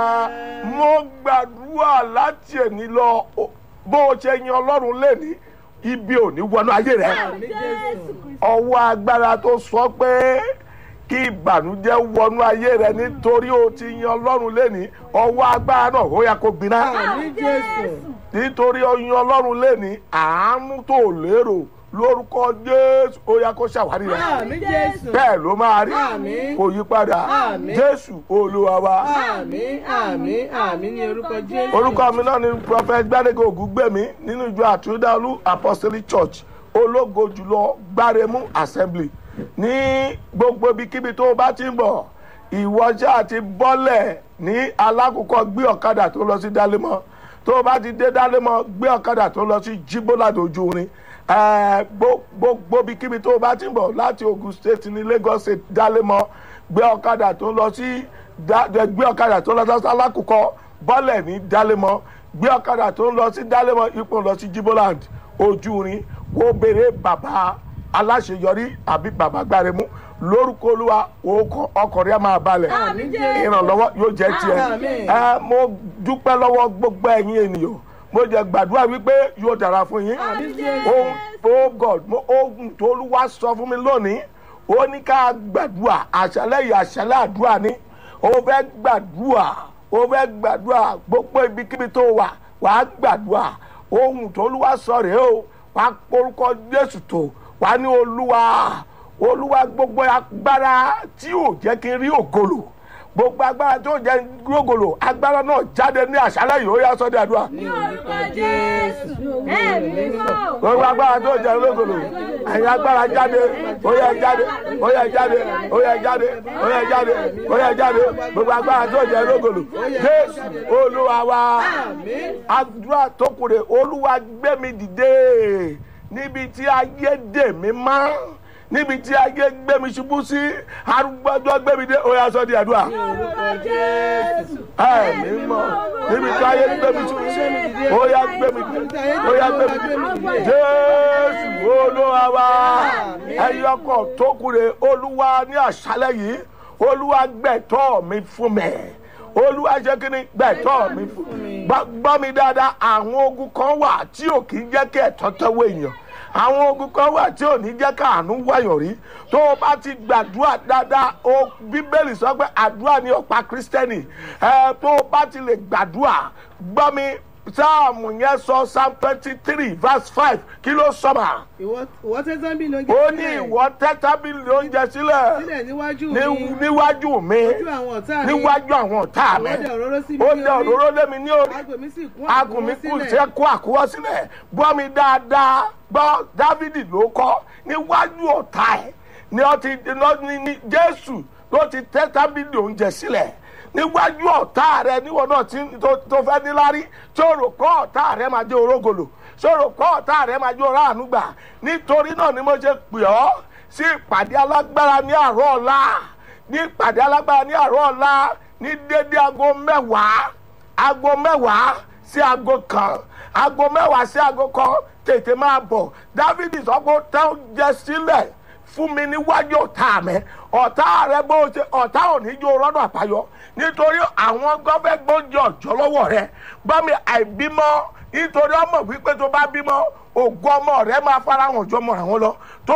mo gbàdúrà láti èní lọ bó o ṣe yan ọlọ́run lẹ́ni ibi ò ní wọnú ayé rẹ Àmín Jésù. ọwọ́ agbára tó sọ pé kí ìbànújẹ́ wọnú ayé rẹ nítorí o ti yan ọlọ́run lẹ́ni ọwọ́ agbára náà ó yẹ kó gbiná Àmín Jésù. nítorí o yan ọlọ́run lẹ́ni àánú tó lérò lórúkọ jésù ó yẹ kó ṣàwárí rẹ Àmín Jésù. bẹ́ẹ̀ ló máa rí Àmín. kò yí padà Àmín. jésù olúwa wa. Àmín àmín àmín ní orúkọ Jésù. orúkọ mi náà ni prophet gbadege ògúngbèmí nínú ìjọ àtúndáolú apostolic church ológo jùlọ gbáremú assembly ní gbogbo ibikíbi tó o bá ti ń bọ̀ ìwọ́jà àti bọ́lẹ̀ ní alákòókò gbé ọ̀kadà tó lọ sí dálémọ́ tó o bá ti dé dálémọ́ gbé ọ̀kadà tó lọ sí jíbóládò ojú orin Eh, gbo- gbogbo ibikíbi tó o bá ti ń bọ̀ láti ogun state ní lagos state dálémọ́ gbé ọ̀kadà tó lọ sí dá- gbé ọ̀kadà tó lọ sí alákòókò bọ́lẹ̀ ní dálémọ́ gbé ọ̀kadà tó ń lọ sí dálémọ́ ipò lọ sí jiboland ojúrin kó béèrè bàbá aláṣeyọrí àbí bàbá gbáremú lórúkọ olúwa òkò ọkọ̀rẹ́ máa balẹ̀ Àmín Jésù. ìrànlọ́wọ́ yóò jẹ́ tiẹ̀ Àmín. ẹ mo dúpẹ́ lọ́wọ́ gbogbo ẹ̀yin ènìyàn mo jẹ gbàdúrà wípé yóò dára fún yín Àmín Jésù. ohun oh god mo ohun tó olúwa sọ fún mi lónìí ó ní ká gbàdúrà àṣálẹ́ yìí àṣálẹ́ àdúrà ni ó fẹ́ gbàdúrà ó fẹ́ gbàdúrà gbogbo ibikíbi tó wà wàá gbàdúrà ohun tó olúwa sọ rèé o wàá porúkọ jésù tó wàá ní olúwa olúwa gbogbo agbára tí ò jẹ́ kí n rí ògolo gbogbo agbára tí ò jẹ́ kí n rí ògolo agbára náà jáde ní àṣálẹ́ yìí ó yá sọ́dẹ̀ àdúrà Ní orúkọ Jésù. Ẹ̀mí mímọ́. gbogbo agbára tó jẹ lógolo ẹ̀yin agbára jáde ó yẹ jáde ó yẹ jáde ó yẹ jáde ó yẹ jáde ó yẹ jáde gbogbo agbára tó jẹ lógolo jésù olúwa wa Àmín. àdúrà tó kù rè olúwa gbé mi dìde níbi tí ayé dè mí mọ́ níbi tí ayé gbé mi ṣubú sí arúgbọ́jọ́ gbé mi dé ó yá sọ di àdúrà Ní orúkọ Jésù. ẹ̀mí mọ̀ níbi tí ayé gbé mi ṣubú sí ó yá gbé mi dé ó yá gbé mi dé jésù olúwa wa ẹ̀yin ọkọ̀ tó kúre olúwa ní àṣálẹ̀ yìí olúwa gbẹ̀tọ́ mi fún mi olúwa ṣe kí ni gbẹ̀tọ́ mi fún mi Gbọ́- gbọ́ mi dáadáa àwọn ogun kan wà tí ò kì í jẹ́ kí ẹ̀tọ́ tẹ́wọ́ èèyàn àwọn ogun kan wà tí ò ní jẹ́ káàánú wáyọ̀ rí tó o bá ti gbàdúrà dáadáa o bíbélì sọ pé àdúrà ní ọ̀pá kírísítẹ́nì ẹ tó o bá ti lè gbàdúrà gbọ́ mi sáàmù yẹn sọ psalm twenty three verse five kí ló sọ̀mà Ìwọ ìwọ tẹ́tán bí lóúnjẹ ó ní ìwọ tẹ́ tábìlì oúnjẹ sílẹ̀ sílẹ̀ níwájú ní- mi. níwájú mi Ojú àwọn ọ̀tá mi. níwájú àwọn ọ̀tá mi Ìwọ dẹ òróró sí mi ó ní dẹ orí. òróró lé mi ní orí Agùn mi sì kún agùn mi àkúnwọ́ kù sílẹ̀. sí kó àkúwọ́ sílẹ̀ gbọ́ mi dáadáa gbọ́ dávidi ló kọ́ níwájú ọ̀tá ẹ̀ ni ó ti ní ní jésù ló ti tẹ́ tábìlì oúnjẹ sílẹ̀ níwájú ọ̀tá rẹ níwọ̀n náà tí tó tó fẹ́ níláárí tí ó rò pé ọ̀tá rẹ máa jẹ́ orógolo tí ó rò pé ọ̀tá rẹ máa jẹ́ oráàánú gbà nítorí náà ni mo ṣe pè ọ́ sí ìpàdé alágbára ní àárọ̀ ọ̀la ní ìpàdé alágbára ní àárọ̀ ọ̀la ní dédé aago mẹ́wàá aago mẹ́wàá sí aago kan aago mẹ́wàá sí aago kan tètè máa bọ̀ dávidi sọ pé ó tẹ́ oúnjẹ sílẹ̀ fún mi níwájú ọ̀tá mi ọ̀tá rẹ bó ṣe ọ̀tá ò ní jó rọ́nà àbáyọ nítorí àwọn gọ́fẹ́ gbóúnjẹ ọ̀jọ́ lọ́wọ́ rẹ gbọ́ mi àìbímọ nítorí ọmọ wípé tó bá bímọ ògo ọmọ rẹ máa farahàn jọmọ àwọn lọ tó